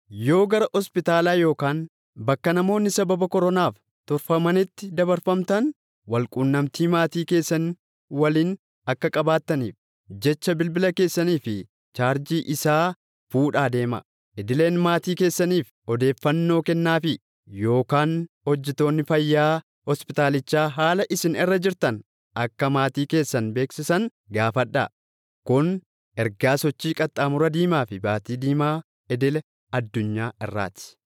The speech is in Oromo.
Yoo gara hospitaalaa yookaan bakka namoonni sababa koronaaf turfamanitti dabarfamtan walquunnamtii maatii keessan waliin akka qabaattaniif jecha bilbila keessanii fi chaarjii isaa fuudhaa deemaa. Idileen maatii keessaniif odeeffannoo kennaafii yookaan hojjettoonni fayyaa hospitaalichaa haala isin irra jirtan akka maatii keessan beeksisan gaafadhaa. Kun ergaa sochii qaxxaamura diimaa fi baatii diimaa idil-addunyaa irraati.